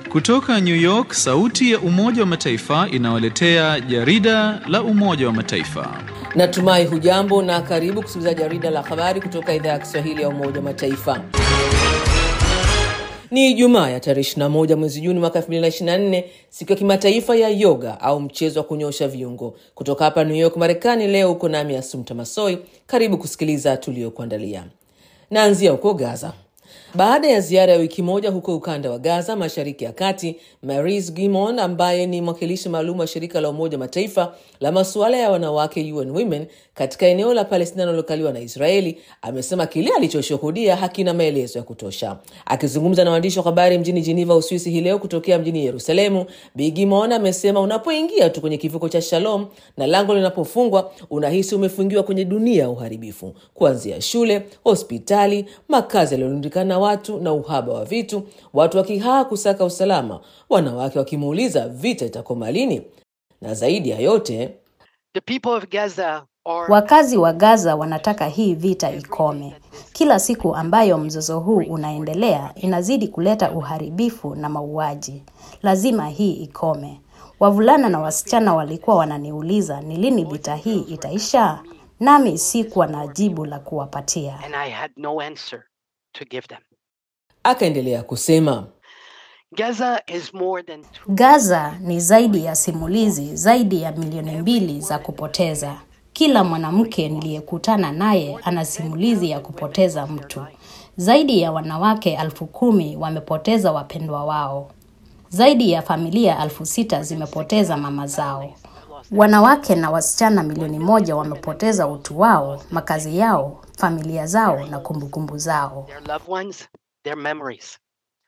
Kutoka New York, sauti ya Umoja wa Mataifa inawaletea jarida la Umoja wa Mataifa. Natumai hujambo na karibu kusikiliza jarida la habari kutoka idhaa ya Kiswahili ya Umoja wa Mataifa. Ni Ijumaa ya tarehe 21 mwezi Juni mwaka 2024, siku ya kimataifa ya yoga au mchezo wa kunyosha viungo. Kutoka hapa New York, Marekani, leo uko nami Asumta Masoi. Karibu kusikiliza tuliyokuandalia. Naanzia huko Gaza. Baada ya ziara ya wiki moja huko ukanda wa Gaza, mashariki ya kati, Maris Gimon ambaye ni mwakilishi maalum wa shirika la Umoja Mataifa la masuala ya wanawake UN Women katika eneo la Palestina linalokaliwa na Israeli amesema kile alichoshuhudia hakina maelezo ya kutosha. Akizungumza na waandishi wa habari mjini Geneva, Uswisi hii leo kutokea mjini Yerusalemu, Bi Gimon amesema unapoingia tu kwenye kivuko cha Shalom na lango linapofungwa, unahisi umefungiwa kwenye dunia ya uharibifu, kuanzia shule, hospitali, makazi yaliyorundikana watu na uhaba wa vitu, watu wakihaa kusaka usalama, wanawake wakimuuliza vita itakoma lini, na zaidi ya yote The people of Gaza are Wakazi wa Gaza wanataka hii vita ikome. Kila siku ambayo mzozo huu unaendelea inazidi kuleta uharibifu na mauaji. Lazima hii ikome. Wavulana na wasichana walikuwa wananiuliza ni lini vita hii itaisha, nami sikuwa na jibu la kuwapatia. and I had no answer to give them. akaendelea kusema Gaza is more than two Gaza ni zaidi ya simulizi, zaidi ya milioni mbili za kupoteza. Kila mwanamke niliyekutana naye ana simulizi ya kupoteza mtu. Zaidi ya wanawake elfu kumi wamepoteza wapendwa wao. Zaidi ya familia elfu sita zimepoteza mama zao. Wanawake na wasichana milioni moja wamepoteza utu wao, makazi yao, familia zao na kumbukumbu zao. their loved ones, their memories.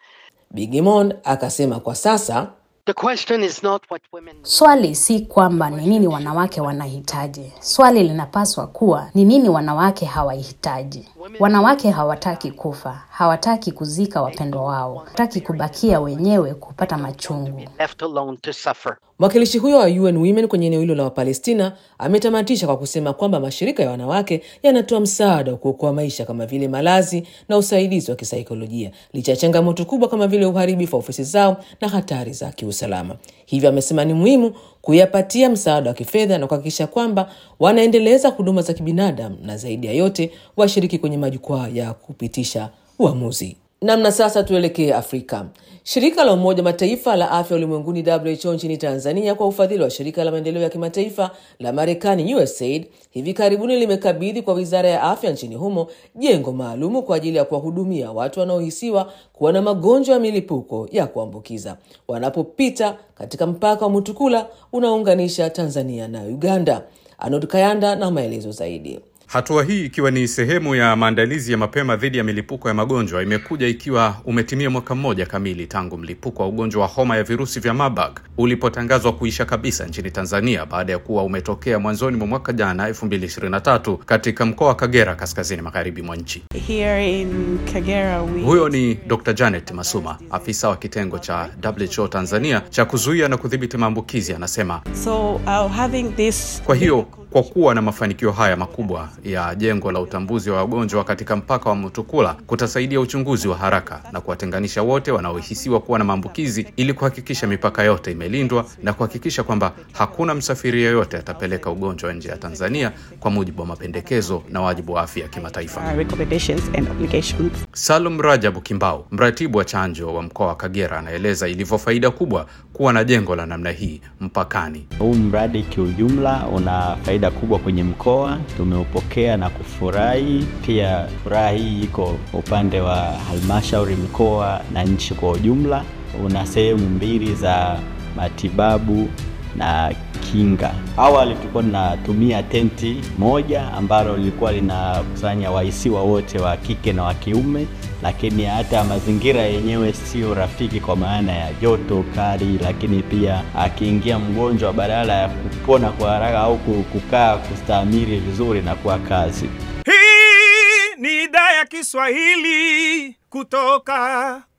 Bigimon akasema kwa sasa The question is not what women Swali si kwamba ni nini wanawake wanahitaji. Swali linapaswa kuwa ni nini wanawake hawahitaji. Wanawake hawataki kufa, hawataki kuzika wapendwa wao, hawataki kubakia wenyewe kupata machungu. left alone to suffer. Mwakilishi huyo wa UN Women kwenye eneo hilo la Wapalestina ametamatisha kwa kusema kwamba mashirika ya wanawake yanatoa msaada wa kuokoa maisha kama vile malazi na usaidizi wa kisaikolojia licha ya changamoto kubwa kama vile uharibifu wa ofisi zao na hatari za kiusalama. Hivyo amesema ni muhimu kuyapatia msaada wa kifedha na kuhakikisha kwamba wanaendeleza huduma za kibinadamu na zaidi ya yote washiriki kwenye majukwaa ya kupitisha uamuzi. Namna sasa tuelekee Afrika. Shirika la Umoja Mataifa la afya ulimwenguni WHO nchini Tanzania kwa ufadhili wa shirika la maendeleo ya kimataifa la Marekani USAID hivi karibuni limekabidhi kwa wizara ya afya nchini humo jengo maalumu kwa ajili ya kuwahudumia watu wanaohisiwa kuwa na magonjwa ya milipuko ya kuambukiza wanapopita katika mpaka wa Mutukula unaounganisha Tanzania na Uganda. Anod Kayanda na maelezo zaidi. Hatua hii ikiwa ni sehemu ya maandalizi ya mapema dhidi ya milipuko ya magonjwa imekuja ikiwa umetimia mwaka mmoja kamili tangu mlipuko wa ugonjwa wa homa ya virusi vya Marburg ulipotangazwa kuisha kabisa nchini Tanzania baada ya kuwa umetokea mwanzoni mwa mwaka jana 2023 katika mkoa wa Kagera kaskazini magharibi mwa nchi. Here in Kagera, we Huyo ni Dr. Janet Masuma, afisa wa kitengo cha WHO Tanzania cha kuzuia na kudhibiti maambukizi, anasema so uh, having this. Kwa hiyo kwa kuwa na mafanikio haya makubwa ya jengo la utambuzi wa wagonjwa katika mpaka wa Mutukula kutasaidia uchunguzi wa haraka na kuwatenganisha wote wanaohisiwa kuwa na maambukizi ili kuhakikisha mipaka yote imelindwa na kuhakikisha kwamba hakuna msafiri yeyote atapeleka ugonjwa nje ya Tanzania kwa mujibu wa mapendekezo na wajibu wa afya ya kimataifa. Uh, recommendations and obligations. Salum Rajabu Kimbao, mratibu wa chanjo wa mkoa wa Kagera, anaeleza ilivyo faida kubwa kuwa na jengo la namna hii mpakani. Huu mradi kiujumla una faida kubwa kwenye mkoa, tumeupokea na kufurahi. Pia furaha hii iko upande wa halmashauri, mkoa na nchi kwa ujumla. Una sehemu mbili za matibabu na kinga. Awali tulikuwa tunatumia tenti moja ambalo lilikuwa linakusanya wahisiwa wote wa kike na wa kiume, lakini hata mazingira yenyewe sio rafiki kwa maana ya joto kali, lakini pia akiingia mgonjwa, badala ya kupona kwa haraka au kukaa kustahimili vizuri na kuwa kazi Hii ni idhaa ya Kiswahili kutoka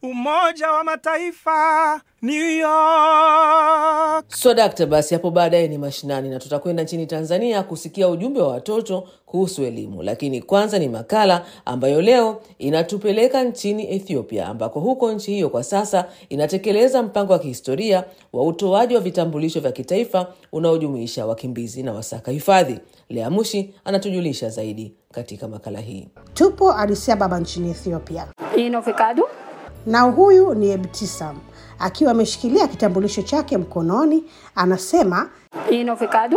Umoja wa Mataifa, New York. So dakta, basi hapo baadaye ni mashinani na tutakwenda nchini Tanzania kusikia ujumbe wa watoto kuhusu elimu, lakini kwanza ni makala ambayo leo inatupeleka nchini Ethiopia, ambako huko nchi hiyo kwa sasa inatekeleza mpango wa kihistoria wa utoaji wa vitambulisho vya kitaifa unaojumuisha wakimbizi na wasaka hifadhi. Lea Mushi anatujulisha zaidi katika makala hii. Tupo Addis Ababa nchini Ethiopia Ino Fikadu. na huyu ni Ebtisam akiwa ameshikilia kitambulisho chake mkononi, anasema Ino Fikadu.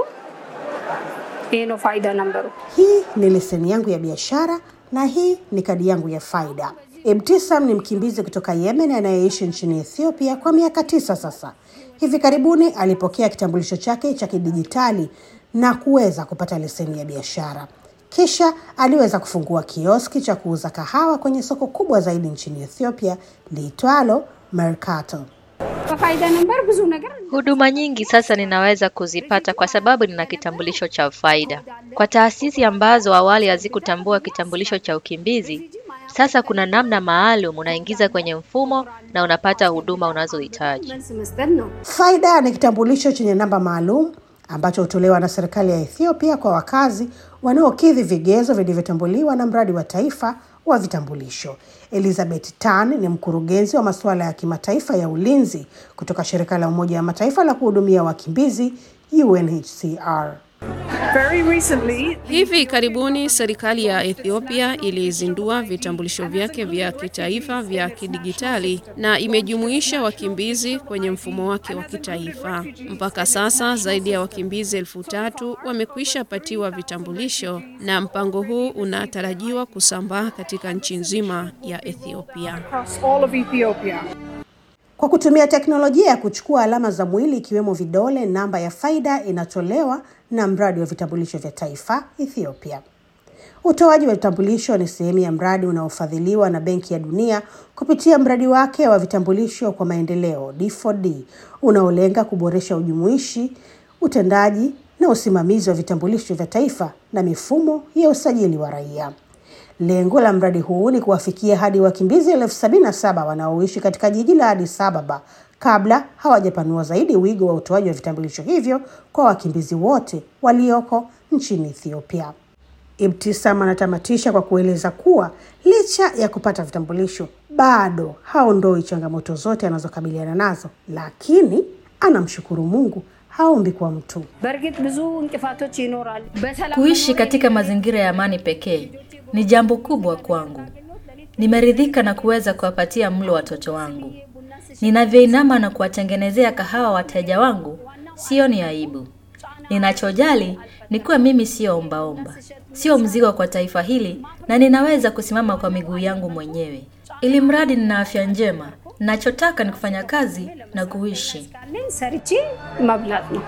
Ino faida nambaru. hii ni leseni yangu ya biashara na hii ni kadi yangu ya faida. Ebtisam ni mkimbizi kutoka Yemen anayeishi nchini Ethiopia kwa miaka tisa sasa. Hivi karibuni alipokea kitambulisho chake cha kidijitali na kuweza kupata leseni ya biashara. Kisha aliweza kufungua kioski cha kuuza kahawa kwenye soko kubwa zaidi nchini Ethiopia liitwalo Mercato. Faida nambaru ብዙ ነገር Huduma nyingi sasa ninaweza kuzipata kwa sababu nina kitambulisho cha faida. Kwa taasisi ambazo awali hazikutambua kitambulisho cha ukimbizi, sasa kuna namna maalum unaingiza kwenye mfumo na unapata huduma unazohitaji. መልስ መስጠት ነው። Faida ni kitambulisho chenye namba maalum ambacho hutolewa na serikali ya Ethiopia kwa wakazi wanaokidhi vigezo vilivyotambuliwa na mradi wa taifa wa vitambulisho. Elizabeth Tan ni mkurugenzi wa masuala ya kimataifa ya ulinzi kutoka shirika la Umoja wa Mataifa la kuhudumia wakimbizi UNHCR. Very recently, Hivi karibuni serikali ya Ethiopia ilizindua vitambulisho vyake vya kitaifa vya kidigitali na imejumuisha wakimbizi kwenye mfumo wake wa kitaifa. Mpaka sasa zaidi ya wakimbizi elfu tatu wamekwisha patiwa vitambulisho na mpango huu unatarajiwa kusambaa katika nchi nzima ya Ethiopia. across all of Ethiopia. Kwa kutumia teknolojia ya kuchukua alama za mwili ikiwemo vidole, namba ya faida inatolewa na mradi wa vitambulisho vya taifa Ethiopia. Utoaji wa vitambulisho ni sehemu ya mradi unaofadhiliwa na Benki ya Dunia kupitia mradi wake wa vitambulisho kwa maendeleo D4D unaolenga kuboresha ujumuishi, utendaji na usimamizi wa vitambulisho vya taifa na mifumo ya usajili wa raia. Lengo la mradi huu ni kuwafikia hadi wakimbizi elfu sabini na saba wanaoishi katika jiji la Addis Ababa kabla hawajapanua zaidi wigo wa utoaji wa vitambulisho hivyo kwa wakimbizi wote walioko nchini Ethiopia. Ibtisam anatamatisha kwa kueleza kuwa licha ya kupata vitambulisho bado haondoi changamoto zote anazokabiliana nazo, lakini anamshukuru Mungu, haombi kwa mtu. በእርግጥ ብዙ እንቅፋቶች ይኖራል። በሰላም Kuishi katika mazingira ya amani pekee ni jambo kubwa kwangu. Nimeridhika na kuweza kuwapatia mlo watoto wangu. Ninavyoinama na kuwatengenezea kahawa wateja wangu, sioni aibu. Ninachojali ni kuwa mimi sio ombaomba, sio mzigo kwa taifa hili, na ninaweza kusimama kwa miguu yangu mwenyewe, ili mradi nina afya njema. Ninachotaka ni kufanya kazi na kuishi. ካለኝ ሰርቼ መብላት ነው።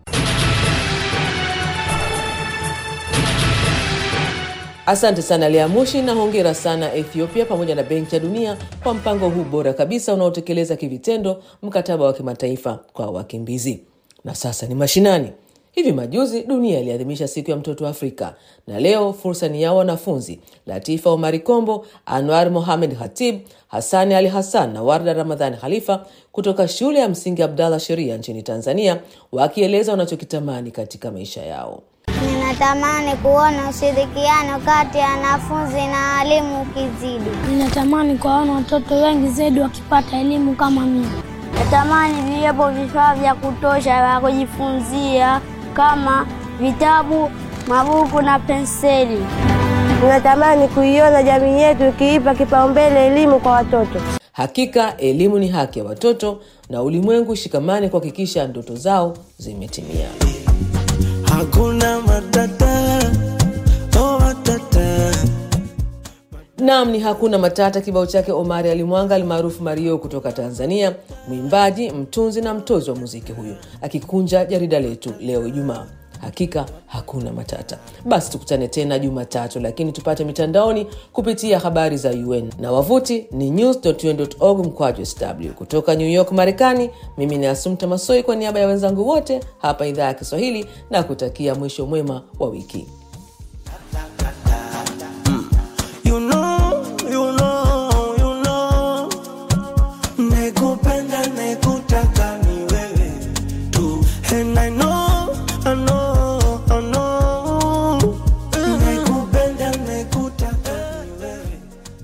Asante sana Lea Mushi na hongera sana Ethiopia pamoja na Benki ya Dunia kwa mpango huu bora kabisa unaotekeleza kivitendo mkataba wa kimataifa kwa wakimbizi. Na sasa ni mashinani. Hivi majuzi dunia iliadhimisha siku ya mtoto wa Afrika, na leo fursa ni yao wanafunzi Latifa Omari Kombo, Anwar Mohamed Hatib, Hassani Ali Hassan na Warda Ramadhani Khalifa kutoka shule ya msingi Abdallah Sheria nchini Tanzania, wakieleza wanachokitamani katika maisha yao. Ninatamani kuona ushirikiano kati ya wanafunzi na walimu ukizidi. Ninatamani kuwaona watoto wengi zaidi wakipata elimu kama mimi. Natamani viwepo vifaa vya kutosha vya kujifunzia kama vitabu, mabuku na penseli. Tunatamani kuiona jamii yetu ikiipa kipaumbele elimu kwa watoto. Hakika elimu ni haki ya watoto na ulimwengu shikamani kuhakikisha ndoto zao zimetimia. Hakuna matata, oh matata. Naam, ni hakuna matata. Kibao chake Omari Alimwanga almaarufu Mario kutoka Tanzania, mwimbaji, mtunzi na mtozi wa muziki huyu, akikunja jarida letu leo Ijumaa. Hakika hakuna matata. Basi tukutane tena Jumatatu, lakini tupate mitandaoni kupitia habari za UN na wavuti ni news.un.org mkwaju sw. Kutoka New York, Marekani, mimi ni Asumta Masoi kwa niaba ya wenzangu wote hapa idhaa ya Kiswahili na kutakia mwisho mwema wa wiki.